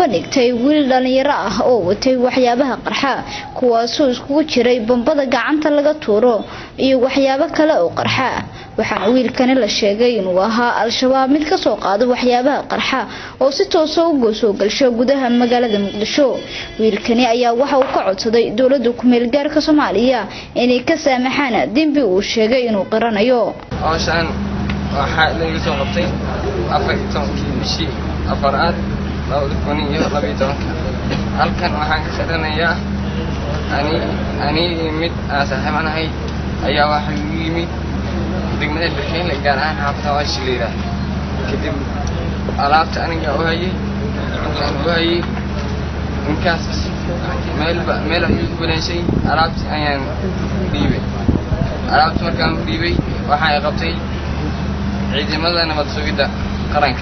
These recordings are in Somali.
bandhigtay wiil dhalinyaro ah oo watay waxyaabaha qarxa kuwaasoo iskugu jiray bambada gacanta laga tuuro iyo waxyaabo kale oo qarxa waxaana wiilkani la sheegay inuu ahaa al-shabaab mid kasoo qaado waxyaabaha qarxa oo si toosa uga soo galsho gudaha magaalada muqdisho wiilkani ayaa waxa uu ka codsaday dowlada kumeel gaarka soomaaliya inay ka saamaxaan dembi uu sheegay inuu qiranayo howshaan waxaa laga soo qabtay afar iyo tobankii bishii afaraad labada kun iyo labaiyo tobanka halkan waxaan ka qiranayaa ani ani mid aan saaxiibanahay ayaa waxa igu yimid degmada birkeynle gaar ahaan xaafada waashi la yidhaah kadib alaabta aniga u hayay intaan u hayay ninkaas meelba meel ayuu balanshay alaabti ayaan dhiibay alaabta markaan u dhiibay waxa ay qabtay ciidamada nabad sugidda qaranka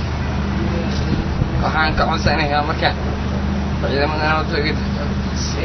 waxaan ka codsanayaa marka ciidamada nabad sugidda si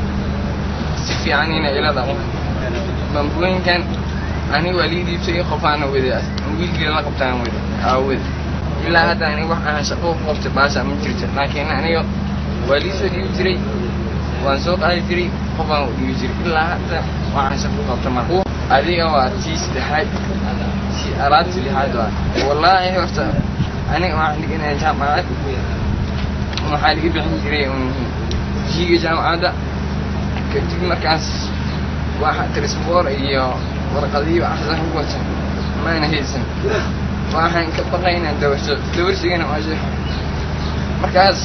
si fiican inay ila dhaqmo bambooyinkan ani waa lii dhiibtay qofaana wada wiilgeeda la qabtaan wada aawada ilaa hadda ani wax aan shaqo ku qabtay baasha ma jirto laakiin aniga waa lii soo dhiibi jiray waan soo qaadi jiray qofaan u dhiibi jiray ilaa hadda waxaan shaqo ku qabta mar adiga waa tii saddexaad si alaabtii lixaad waa wallaahi horta aniga waxaan dhiganaya jaamacad waxaa laga bixin jiray jiiga jaamacadda kadib markaas waxa trisboor iyo warqadiyo axsan ku wata maana haysan waxaan ka baqay inaan dawarso dawarsigana waa sheekh markaas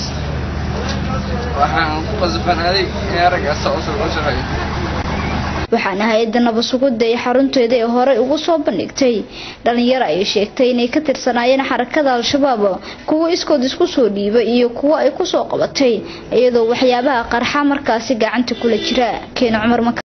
waxaan ku qasbanaaday in raggaas soo u shaqeeyo waxaana hay-adda nabadsuguda ee xarunteeda ee horey ugu soo bandhigtay dhalinyaro ay sheegtay inay ka tirsanaayeen xarakada al-shabaab kuwo iskood isku soo dhiibay iyo kuwo ay kusoo qabatay iyadoo waxyaabaha qarxa markaasi gacanta kula jira keena cumar